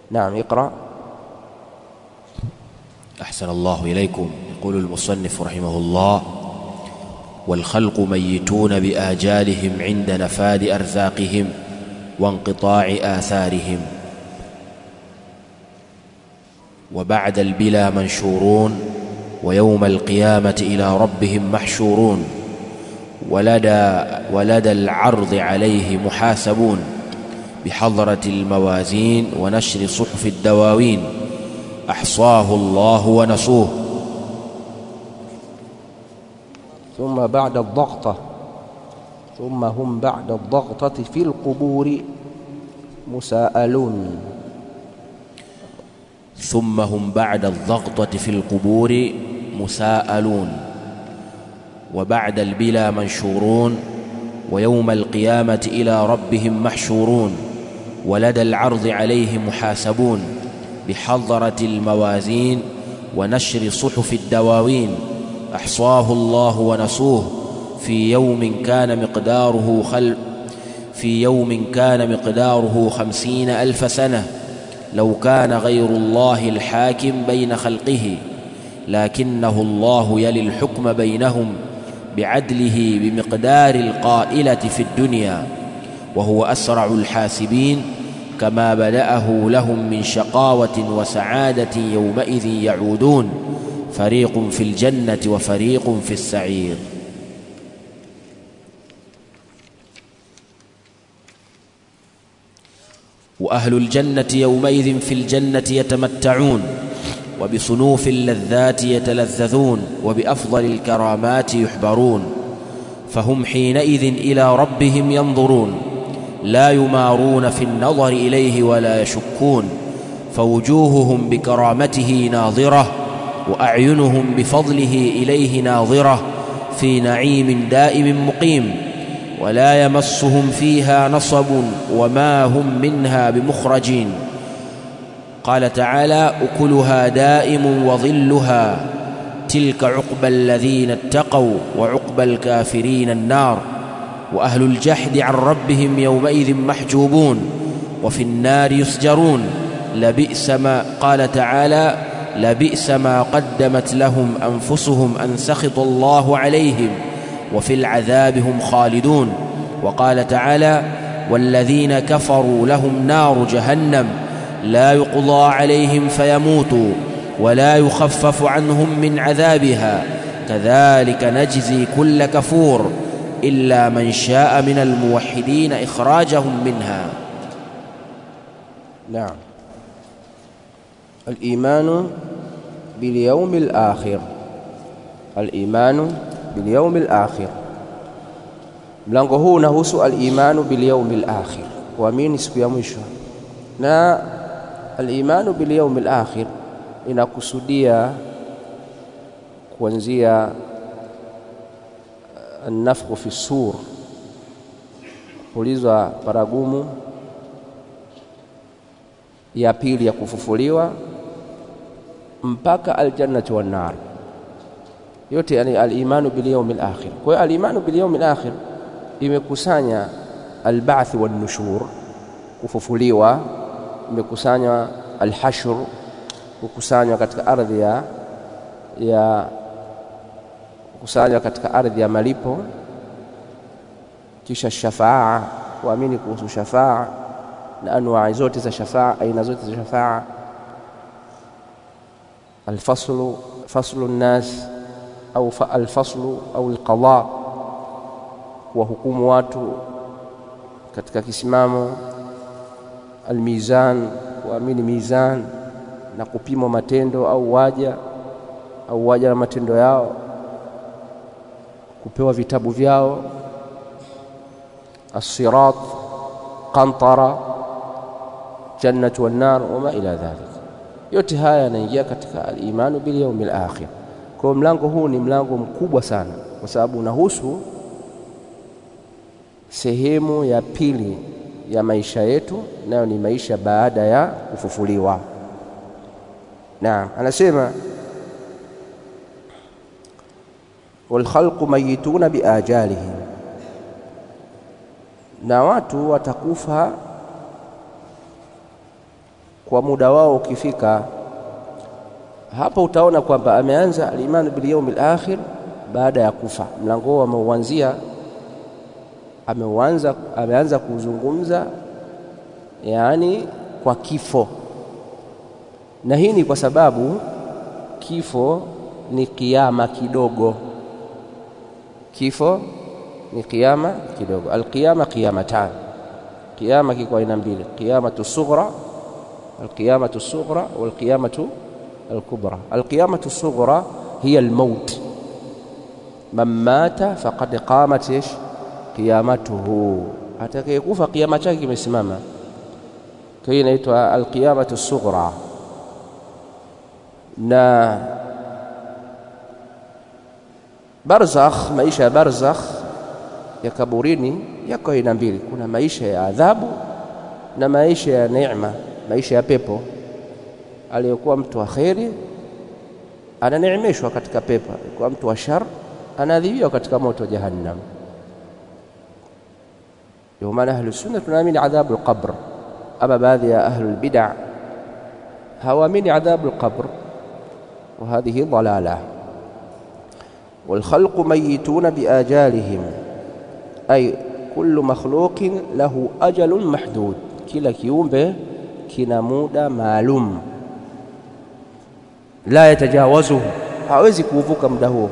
نعم اقرأ أحسن الله إليكم يقول المصنف رحمه الله والخلق ميتون بآجالهم عند نفاد أرزاقهم وانقطاع آثارهم وبعد البلا منشورون ويوم القيامة إلى ربهم محشورون ولدى ولدى العرض عليه محاسبون بحضرة الموازين ونشر صحف الدواوين أحصاه الله ونسوه ثم بعد الضغطة ثم هم بعد الضغطة في القبور مساءلون ثم هم بعد الضغطة في القبور مساءلون وبعد البلا منشورون ويوم القيامة إلى ربهم محشورون ولدى العرض عليه محاسبون بحضرة الموازين ونشر صحف الدواوين أحصاه الله ونسوه في يوم كان مقداره خل في يوم كان مقداره خمسين ألف سنة لو كان غير الله الحاكم بين خلقه لكنه الله يلي الحكم بينهم بعدله بمقدار القائلة في الدنيا وهو أسرع الحاسبين كما بدأه لهم من شقاوة وسعادة يومئذ يعودون فريق في الجنة وفريق في السعير وأهل الجنة يومئذ في الجنة يتمتعون وبصنوف اللذات يتلذذون وبأفضل الكرامات يحبرون فهم حينئذ إلى ربهم ينظرون لا يمارون في النظر إليه ولا يشكون فوجوههم بكرامته ناظرة وأعينهم بفضله إليه ناظرة في نعيم دائم مقيم ولا يمسهم فيها نصب وما هم منها بمخرجين قال تعالى أكلها دائم وظلها تلك عقبى الذين اتقوا وعقبى الكافرين النار وأهل الجحد عن ربهم يومئذ محجوبون وفي النار يسجرون لبئس ما قال تعالى لبئس ما قدمت لهم أنفسهم أن سخط الله عليهم وفي العذاب هم خالدون وقال تعالى والذين كفروا لهم نار جهنم لا يقضى عليهم فيموتوا ولا يخفف عنهم من عذابها كذلك نجزي كل كفور إلا من شاء من الموحدين إخراجهم منها نعم الإيمان باليوم الآخر الإيمان باليوم الآخر mlango huu unahusu al-imanu bil yawmil akhir kuamini siku ya mwisho na al-imanu bil yawmil akhir inakusudia kuanzia an-nafkhu fi sur kulizwa paragumu ya pili ya kufufuliwa mpaka aljannatu wan nar yote yani al-imanu bil yawmil akhir kwa hiyo al-imanu bil yawmil akhir imekusanya al-ba'th wan nushur kufufuliwa imekusanya al-hashr kukusanywa katika ardhi ya ya kukusanywa katika ardhi ya malipo kisha shafaa kuamini kuhusu shafaa na anwaa zote za shafaa aina zote za shafaa الفصل فصل الناس au alfaslu au alqada kuwahukumu watu katika kisimamo almizan kuamini mizan na kupima matendo au waja au waja na matendo yao kupewa vitabu vyao الصراط قنطرة جنة والنار وما إلى ذلك yote haya yanaingia katika al-imanu bil yawmil akhir kwa mlango huu ni mlango mkubwa sana kwa sababu unahusu sehemu ya pili ya maisha yetu nayo ni maisha baada ya kufufuliwa naam anasema walkhalqu mayituna biajalihim na watu watakufa kwa muda wao ukifika hapo utaona kwamba ameanza al-imanu bil yawmil akhir baada ya kufa mlango huo ameuanzia ameuanza ameanza kuzungumza yaani kwa kifo na hii ni kwa sababu kifo ni kiama kidogo kifo ni kiama kidogo alqiyama qiyamatan qiyama kiko aina mbili qiyamatu sughra alqiyamatu sughra walqiyamatu الكبرى القيامة الصغرى هي الموت من مات فقد قامت ايش قيامته atakayekufa kiama chake kimesimama kwa hiyo inaitwa alqiyamatu sughra na barzakh maisha ya barzakh ya kaburini yako aina mbili kuna maisha ya adhabu na maisha ya neema maisha ya pepo aliyekuwa mtu wa kheri ananeemeshwa katika pepo, aliyekuwa mtu wa shar anaadhibiwa katika moto wa jahannam. Ndio maana ahlu sunna tunaamini adhabu alqabr, ama baadhi ya ahlu albid'a hawaamini adhabu alqabr, wa hadhihi dalala. والخلق ميتون بآجالهم أي كل مخلوق له أجل محدود كلا kiumbe kina muda maalum la yatajawazuhu, hawezi kuuvuka muda huo.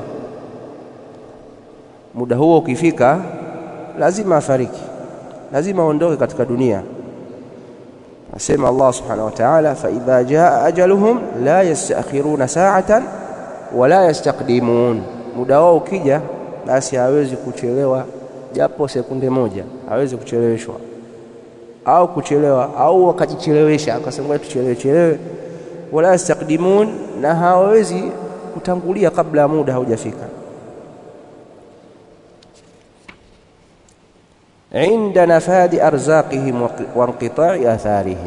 Muda huo ukifika, lazima afariki, lazima aondoke katika dunia. Asema Allah subhanahu wa ta'ala, fa idha jaa ajaluhum la yastakhiruna sa'atan wala yastaqdimun, muda wao ukija, basi hawezi kuchelewa japo sekunde moja, hawezi kucheleweshwa au kuchelewa au wakajichelewesha akasema tuchelewe chelewe wala yastaqdimun na hawawezi kutangulia kabla ya muda haujafika inda nafadi arzaqihim wa inqita'i atharihim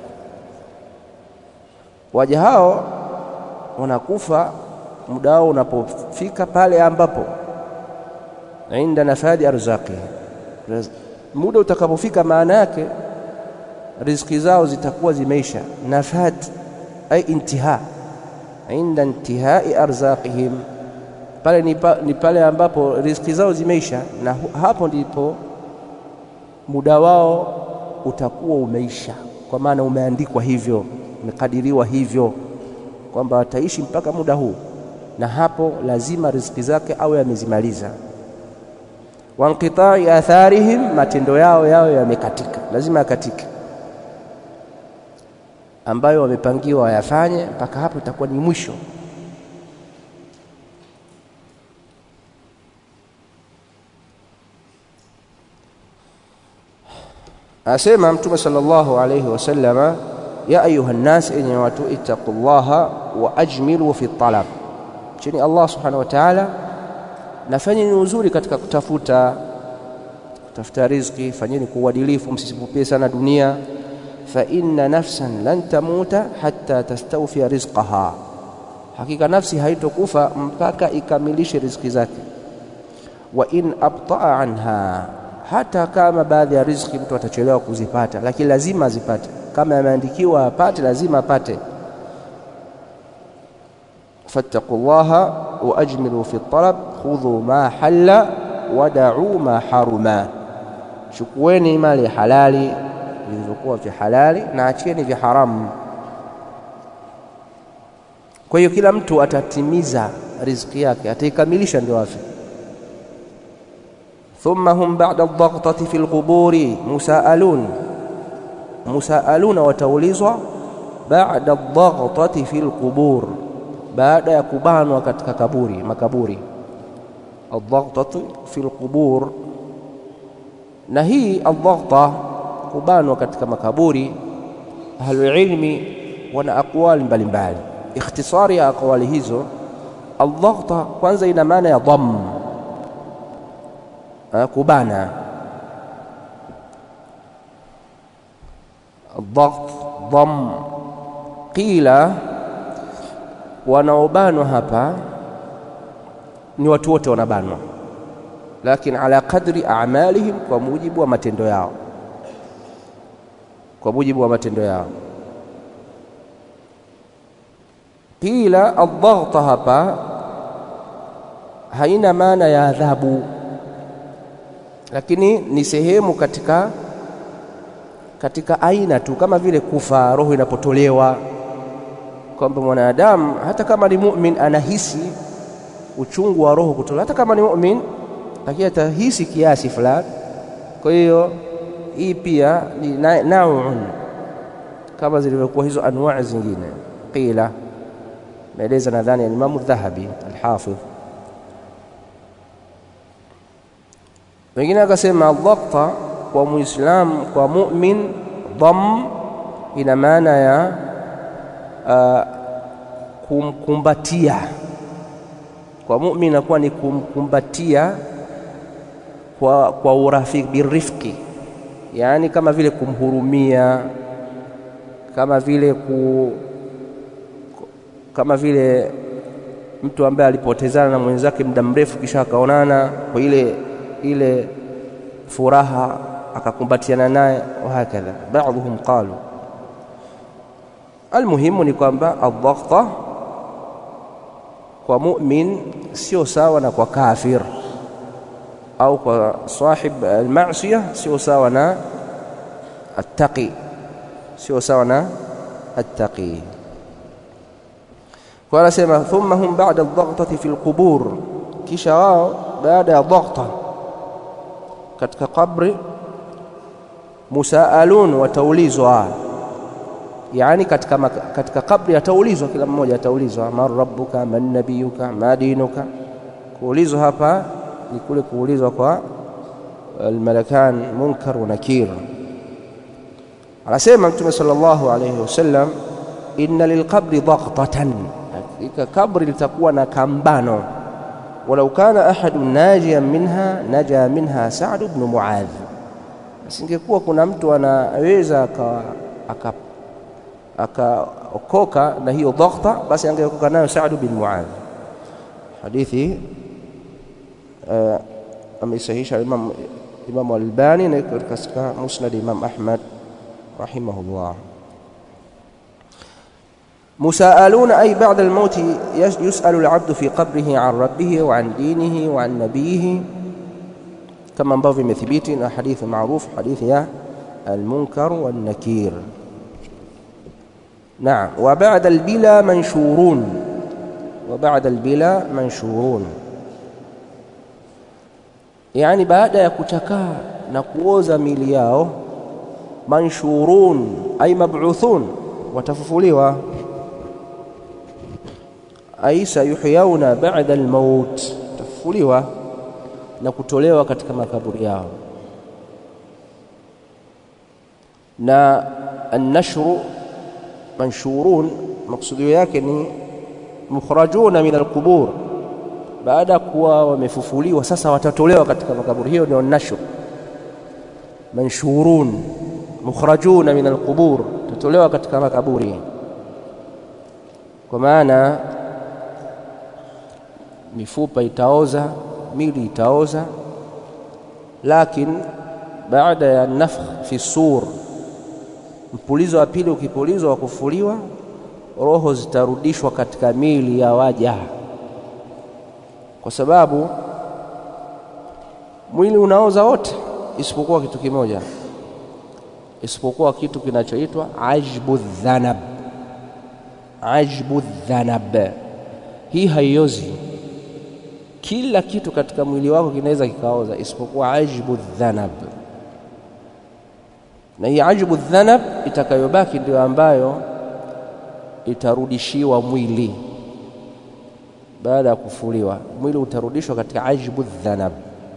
waja hao wanakufa muda wao unapofika pale ambapo inda nafadi arzaqihim muda utakapofika maana yake riziki zao zitakuwa zimeisha nafad ay intiha inda intihai arzaqihim pale ni, pa, ni pale ambapo riziki zao zimeisha na hapo ndipo muda wao utakuwa umeisha kwa maana umeandikwa hivyo umekadiriwa hivyo kwamba wataishi mpaka muda huu na hapo lazima riziki zake awe amezimaliza wa inqita'i atharihim matendo yao yao yamekatika lazima yakatike ambayo wamepangiwa wayafanye mpaka hapo itakuwa ni mwisho asema mtume sallallahu alayhi wasallama ya ayuha nnas enye watu ittaqullaha wa ajmilu fi talab chini Allah subhanahu wa ta'ala nafanyeni uzuri katika kutafuta kutafuta riziki fanyeni kwa uadilifu msisipupie sana dunia fa inna nafsan lan tamuta hatta tastawfiya rizqaha hakika nafsi haitokufa mpaka ikamilishe riziki zake wa in abtaa anha hata kama baadhi ya riziki mtu atachelewa kuzipata lakini lazima azipate kama yameandikiwa apate lazima apate fattaqullaha wa ajmilu fi talab khudhu ma halla wada'u ma haruma chukueni mali halali vilivyokuwa vya halali na achieni vya haramu kwa hiyo kila mtu atatimiza riziki yake ataikamilisha ndio afi ثم هم بعد الضغطة في القبور مساءلون مساءلون وتولizwa بعد الضغطة في القبور baada ya kubanwa katika kaburi makaburi الضغطة في القبور na hii الضغطة kubanwa katika makaburi ahlulilmi wana aqwali mbalimbali ikhtisari ya aqwali hizo الضغطة kwanza ina maana ya dhamm kubana الضغط ضم قيل wanaobanwa hapa ni watu wote wanabanwa lakini ala qadri a'malihim kwa mujibu wa matendo yao kwa mujibu wa matendo yao qila aldhaghta hapa haina maana ya adhabu lakini ni sehemu katika katika aina tu kama vile kufa roho inapotolewa kwamba mwanadamu hata kama ni mu'min anahisi uchungu wa roho kutolewa hata kama ni mu'min lakini atahisi kiasi fulani kwa hiyo hii pia ni nauun kama zilivyokuwa hizo anwaa zingine qila maeleza nadhani alimamu dhahabi alhafidh wengine akasema aldhaqta kwa muislam kwa mu'min dham ina maana ya uh, kumkumbatia kwa mu'min inakuwa ni kumkumbatia kwa, kwa urafiki birifiki yaani kama vile kumhurumia kama vile ku kama vile mtu ambaye alipotezana na mwenzake muda mrefu kisha akaonana kwa ile ile furaha akakumbatiana naye wahakadha baadhuhum qalu almuhimu ni kwamba aldhaghta kwa mu'min sio sawa na kwa kafir au kwa sahib almasiya sio sawa na attaqi sio sawa na attaqi kwa anasema thumma hum ba'da aldhaghtati fi alqubur kisha wao baada ya dhaghta katika kabri musaalun wataulizwa yani katika maka, katika kabri ataulizwa kila mmoja ataulizwa man rabbuka man nabiyuka ma dinuka kuulizwa hapa ni kule kuulizwa kwa almalakan munkar wa nakir anasema mtume sallallahu alayhi wasallam inna lilqabri daghtatan hakika kabri litakuwa na kambano walau kana ahadu najiyan minha naja minha Sa'd ibn Muadh asingekuwa kuna mtu anaweza akaokoka na hiyo dhaghta basi angeokoka nayo Sa'd bin Muadh hadithi uh, ameisahisha Imam Imam Al-Albani na katika Musnad Imam Ahmad rahimahullah مساءلون أي بعد الموت يسأل العبد في قبره عن ربه وعن دينه وعن نبيه كما ambavyo imethibiti na hadithi maarufu hadithi ya المنكر والنكير نعم وبعد البلا منشورون وبعد البلا منشورون yani baada ya kuchakaa na kuoza mili yao manshurun ay mab'uthun watafufuliwa ay sayuhyauna ba'da almaut tafufuliwa na kutolewa katika makaburi yao na annashru manshurun maksudio yake ni mukhrajuna min alqubur baada ya kuwa wamefufuliwa sasa watatolewa katika makaburi hiyo ndio nashr manshurun mukhrajuna min alqubur tatolewa katika makaburi kwa maana mifupa itaoza mili itaoza lakini baada ya nafkh fi sur mpulizo wa pili ukipulizwa wa kufuliwa roho zitarudishwa katika mili ya waja kwa sababu mwili unaoza wote isipokuwa kitu kimoja isipokuwa kitu kinachoitwa ajbu dhanab ajbu dhanab hii haiozi kila kitu katika mwili wako kinaweza kikaoza isipokuwa ajbu dhanab na hii ajbu dhanab itakayobaki ndio ambayo itarudishiwa mwili baada ya kufuliwa mwili utarudishwa katika ajbu dhanab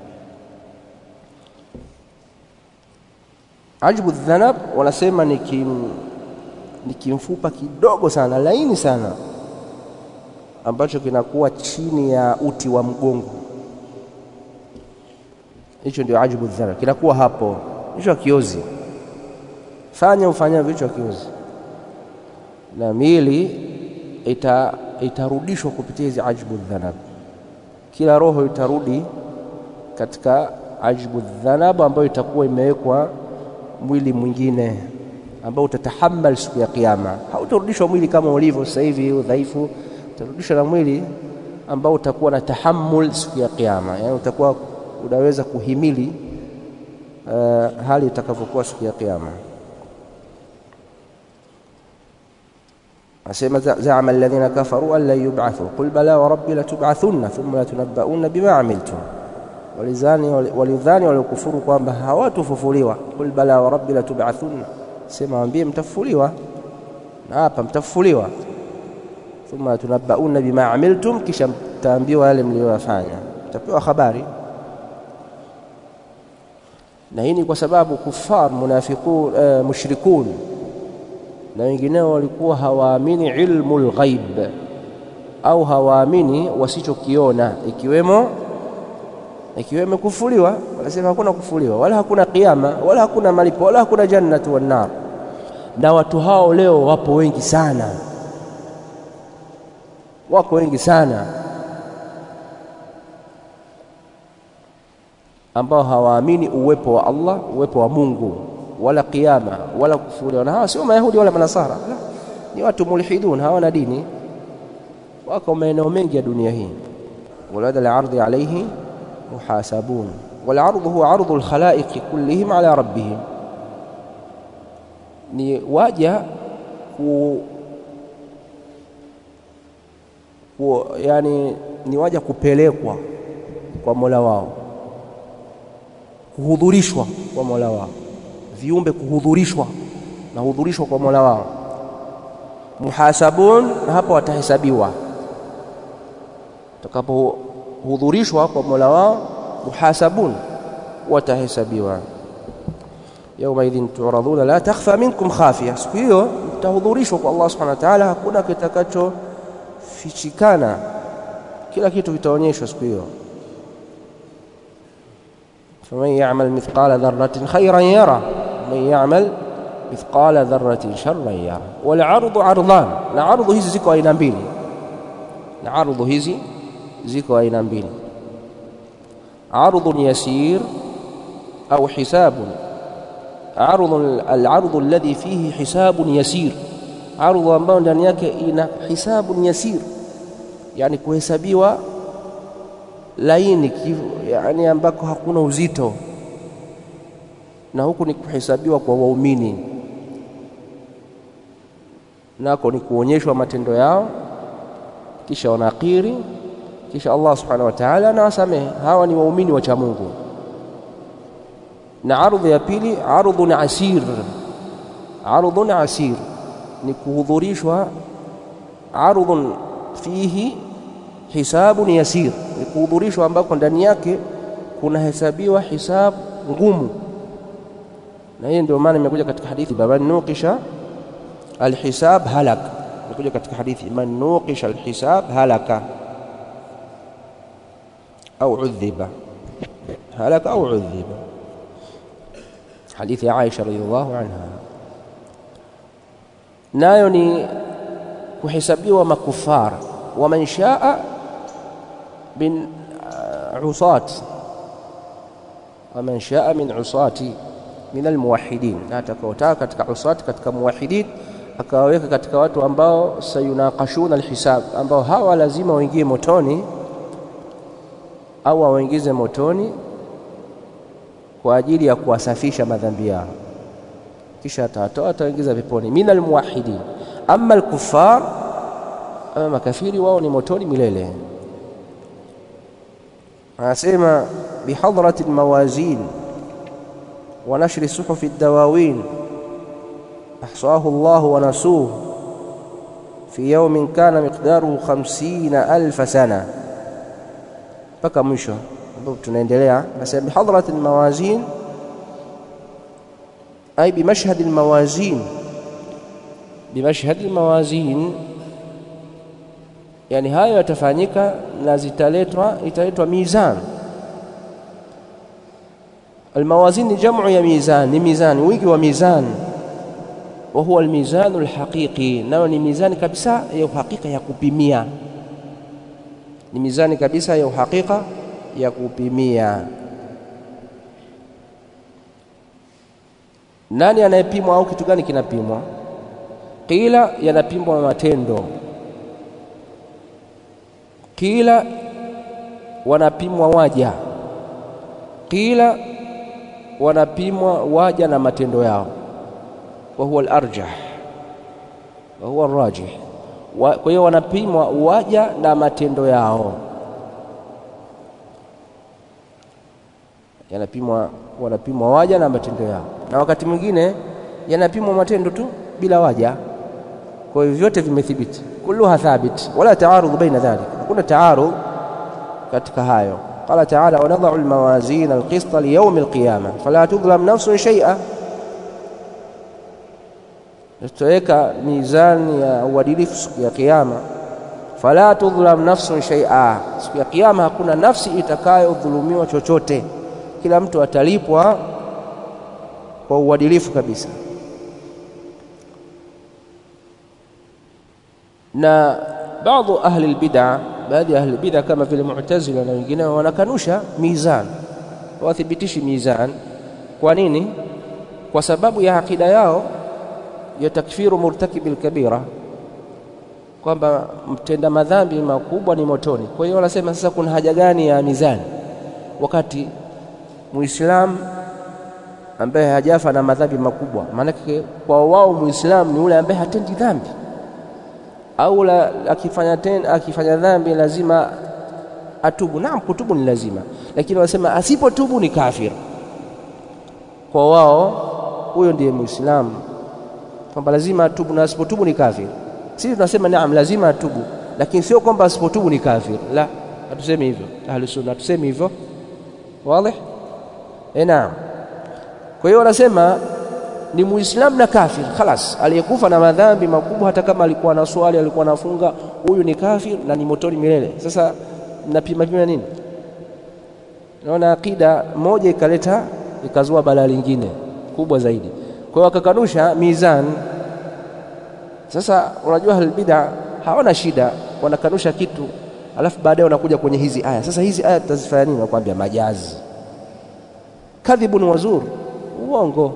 ajbu dhanab wanasema ni kim, ni kimfupa kidogo sana laini sana ambacho kinakuwa chini ya uti wa mgongo hicho ndio ajbu dhanab kinakuwa hapo hicho kiozi fanya ufanyavyo hicho kiozi na mili ita itarudishwa kupitia hizi ajbu dhanab kila roho itarudi katika ajbu dhanab ambayo itakuwa imewekwa mwili mwingine ambao utatahammal siku ya Kiyama. Hautarudishwa mwili kama ulivyo sasa hivi udhaifu, utarudishwa na mwili ambao utakuwa na tahammul siku ya Kiyama, yaani utakuwa unaweza kuhimili uh, hali itakavyokuwa siku ya Kiyama. asema zaama alladhina kafaru an lan yub'athu qul bala wa rabbi latub'athunna thumma latunabbaunna bima amiltum walizani walidhani waliokufuru kwamba hawatufufuliwa qul bala wa rabbi latub'athunna sema waambie mtafufuliwa na hapa mtafufuliwa thumma latunabbaunna bima amiltum kisha mtaambiwa yale mliyoyafanya mtapewa habari na hii ni kwa sababu kufar munafiqun uh, mushrikun na wengineo walikuwa hawaamini ilmu lghaib au hawaamini wasichokiona ikiwemo ikiwemo kufuliwa. Wanasema hakuna kufuliwa wala hakuna kiyama wala hakuna malipo wala hakuna jannatu wan nar. Na watu hao leo wapo wengi sana, wako wengi sana ambao hawaamini uwepo wa Allah, uwepo wa Mungu wala kiyama wala kufufuliwa. Na hawa sio Mayahudi wala Manasara, la, ni watu mulhidun, hawana dini, wako maeneo mengi ya dunia hii. walada al-ardhi alayhi muhasabun wal-ardhu huwa ardhu al-khalaiqi kullihim ala rabbihim, ni waja ku, ku yani ni waja kupelekwa kwa Mola wao, kuhudhurishwa kwa Mola wao viumbe kuhudhurishwa na hudhurishwa kwa Mola wao. Muhasabun, na hapo watahesabiwa. Utakapohudhurishwa kwa Mola wao, muhasabun, watahesabiwa. Yauma idhin turadhuna la takhfa minkum khafiya, siku hiyo mtahudhurishwa kwa Allah subhanahu wa ta'ala, hakuna kitakachofichikana, kila kitu kitaonyeshwa siku hiyo. faman ya'mal mithqala dharratin khayran yara man ya'mal mithqala dharratin sharran yara. Wal ardu ardhan, na ardhu hizi ziko aina mbili, na ardhu hizi ziko aina mbili, ardhun yasir au hisabun. Ardhun, al-ardhu alladhi fihi hisabun yasir, ardhu ambayo ndani yake ina hisabun yasir, yani kuhesabiwa laini, yani ambako hakuna uzito na huku ni kuhesabiwa kwa waumini, nako ni kuonyeshwa matendo yao, kisha wanakiri, kisha Allah subhanahu wa ta'ala anawasamehe. Hawa ni waumini wa cha Mungu. Na ardhi ya pili, ardhun asir. Ardhun asir ni kuhudhurishwa, ardhun fihi hisabun yasir, ni kuhudhurishwa ambako ndani yake kunahesabiwa hisabu ngumu na hii ndio maana imekuja katika hadithi man nuqisha alhisab halak, imekuja katika hadithi man nuqisha alhisab halaka au udhiba, halaka au udhiba, hadithi ya Aisha radhiallahu anha. Nayo ni kuhesabiwa makufar wa man shaa min usat wa man shaa min usati min almuwahidin, na atakaotaka katika usati, katika muwahidin akawaweka katika watu ambao sayunaqashuna alhisab, ambao hawa lazima waingie motoni au wawaingize motoni kwa ajili ya kuwasafisha madhambi yao, kisha atawatoa atawaingiza peponi. Min almuwahidin. Amma alkuffar, ama makafiri, wao ni motoni milele. Anasema bihadrati almawazin wa nashri suhufi dawawin ahsahu Allahu wa nasuhu fi yawmin kana miqdaruhu khamsina alfa sana, mpaka mwisho ambapo tunaendelea. Nasema bihadrati almawazin ay bimashhadi almawazin, bimashhadi almawazin, yani hayo yatafanyika na zitaletwa, italetwa mizan Almawazin ni jamu ya mizan, ni mizani, wingi wa mizan. Wa huwa almizanu alhaqiqi, nayo ni mizani kabisa ya uhakika ya kupimia, ni mizani kabisa ya uhakika ya kupimia. nani anayepimwa au kitu gani kinapimwa? Qila yanapimwa matendo, qila wanapimwa waja, qila wanapimwa waja na matendo yao, wa huwa al-arjah wa huwa ar-rajih. Kwa hiyo wanapimwa waja na matendo yao, yanapimwa wanapimwa waja na matendo yao, na wakati mwingine yanapimwa matendo tu bila waja. Kwa hiyo vyote vimethibiti, kulluha thabit, wala taarudh baina dhalik, hakuna taarudh katika hayo. Qala taala wanadhau almawazin alqista liyaumi alqiyama fala tudhlam nafsun shay'a, tutaweka mizani ya uadilifu siku ya Kiyama. Fala tudhlam nafsun shay'a, siku ya Kiyama hakuna nafsi itakayodhulumiwa chochote, kila mtu atalipwa kwa uadilifu kabisa. Na baadhi ahli albid'a, baadhi ya ahli albid'a kama vile Mu'tazila na wengineo wanakanusha mizan, wathibitishi mizan. Kwa nini? Kwa sababu ya akida yao ya takfiru murtakibil kabira, kwamba mtenda madhambi makubwa ni motoni. Kwa hiyo wanasema sasa, kuna haja gani ya mizani wakati Muislamu ambaye hajafa na madhambi makubwa? Maanake kwa wao Muislamu ni ule ambaye hatendi dhambi au la, akifanya tena akifanya dhambi lazima atubu. Naam, kutubu ni lazima, lakini wanasema asipotubu ni kafir. Kwa wao huyo ndiye Muislamu, kwamba lazima atubu na asipotubu ni kafir. Sisi tunasema naam, lazima atubu, lakini sio kwamba asipotubu ni kafir. La, hatusemi hivyo. Ahlus Sunna hatusemi hivyo. Wazi? Eh, naam. Kwa hiyo wanasema ni muislamu na kafir, khalas. Aliyekufa na madhambi makubwa, hata kama alikuwa na swali, alikuwa anafunga, huyu ni kafir na ni motoni milele. Sasa mnapima pima nini? Naona akida moja ikaleta ikazua balaa lingine kubwa zaidi. Kwa hiyo wakakanusha mizan. Sasa unajua ahlulbida hawana shida, wanakanusha kitu alafu baadaye wanakuja kwenye hizi aya. Sasa hizi aya tutazifanya nini? Wakwambia majazi, kadhibun wazur, uongo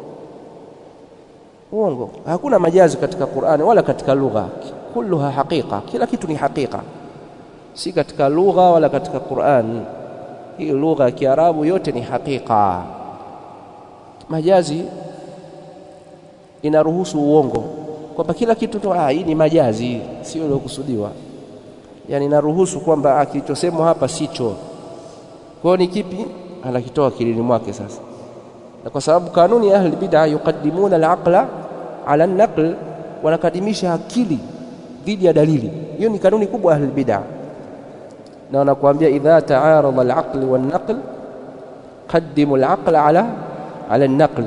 uongo. Hakuna majazi katika Qur'ani wala katika lugha, kulluha haqiqa, kila kitu ni haqiqa, si katika lugha wala katika Qur'ani. Hii lugha ya Kiarabu yote ni haqiqa. Majazi inaruhusu uongo, kwamba kila kitu tu, ah, hii ni majazi, sio iliokusudiwa. Yani inaruhusu kwamba kilichosemwa hapa sicho. Kwa hiyo ni kipi? Anakitoa akilini mwake sasa na kwa sababu kanuni ya ahli bid'a yuqaddimuna al-aqla ala an-naql, wanakadimisha akili dhidi ya dalili. Hiyo ni kanuni kubwa ahli bid'a, na wanakuambia idha ta'arada al-aql wan-naql qaddimu al-aqla ala ala an-naql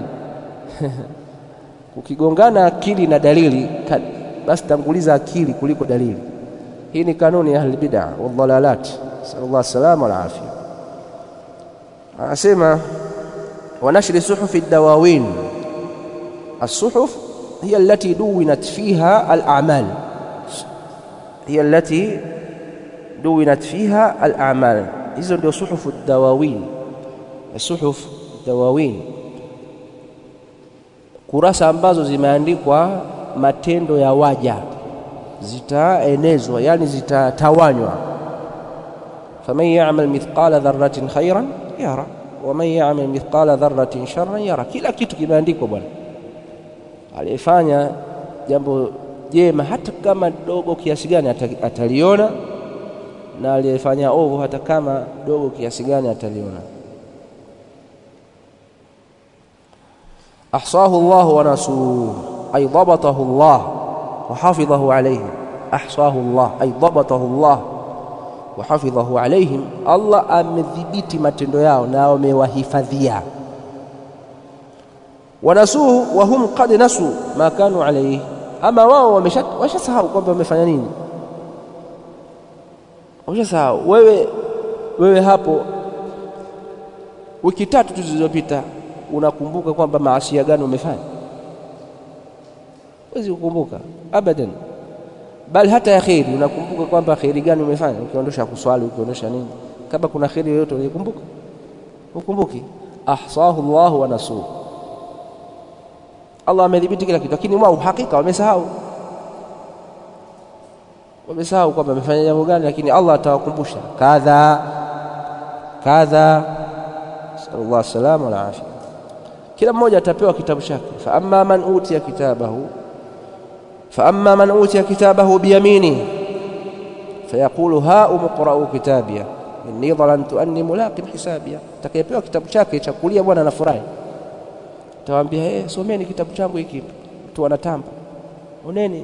ukigongana akili na dalili, basi tanguliza akili kuliko dalili. Hii ni kanuni ya ahli bid'a wal-dhalalat, sallallahu alayhi wasallam wal afia. Anasema ونشر صحف الدواوين الصحف هي التي دونت فيها الأعمال هي التي دونت فيها الأعمال hizo ndio suhufu dawawin suhuf dawawin kurasa ambazo zimeandikwa matendo ya waja zitaenezwa yani zitatawanywa faman ya'mal mithqala dharratin khairan yara waman yamal mithqala dharratin sharran yara, kila kitu kimeandikwa bwana. Aliyefanya jambo jema hata kama dogo kiasi gani ataliona, na aliyefanya ovu hata kama dogo kiasi gani ataliona. ahsahu Allah wa nasuhu ay dhabatahu Allah wa hafidhahu alayhi. ahsahu Allah ay dhabatahu Allah wa hafidhahu alaihim, Allah amedhibiti matendo yao na amewahifadhia. Wanasuhu wa hum qad nasu ma kanu alaihi, ama wao wameshasahau kwamba wamefanya nini, wameshasahau. Wewe wewe hapo wiki tatu tu zilizopita unakumbuka kwamba maasia gani umefanya? Huwezi kukumbuka abadan bali hata ya kheri unakumbuka kwamba kheri gani umefanya, ukiondosha kuswali, ukiondosha nini, kama kuna kheri yoyote ulikumbuka? Ukumbuki. ahsahu Allahu wa nasuhu, Allah amedhibiti kila kitu, lakini wao hakika wamesahau, wamesahau kwamba amefanya jambo gani, lakini Allah atawakumbusha kadha kadha. Sallallahu salama wal afia. Kila mmoja atapewa kitabu chake. Fa amma man utiya kitabahu fa amma man utiya kitabahu biyamini fayaqulu ha umqra'u kitabia inni dhanantu anni mulaqin hisabia. Atakayepewa kitabu chake cha kulia bwana anafurahi tawaambia eh, someni kitabu changu hiki. Mtu anatamba oneni,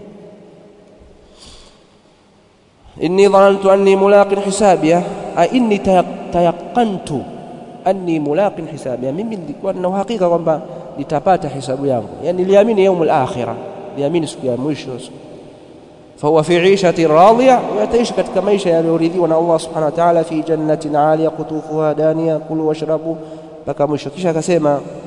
inni dhanantu anni mulaqin hisabia, a inni tayaqantu anni mulaqin hisabia, mimi nilikuwa na uhakika kwamba nitapata hisabu yangu, yani niliamini yaumul akhira, niliamini siku ya mwisho. Fahuwa fi ishati radhiya, ataishi katika maisha yaliyoridhiwa na Allah subhanahu wa ta'ala, fi jannatin aliya qutufuha daniya, kulu washrabu mpaka mwisho. Kisha akasema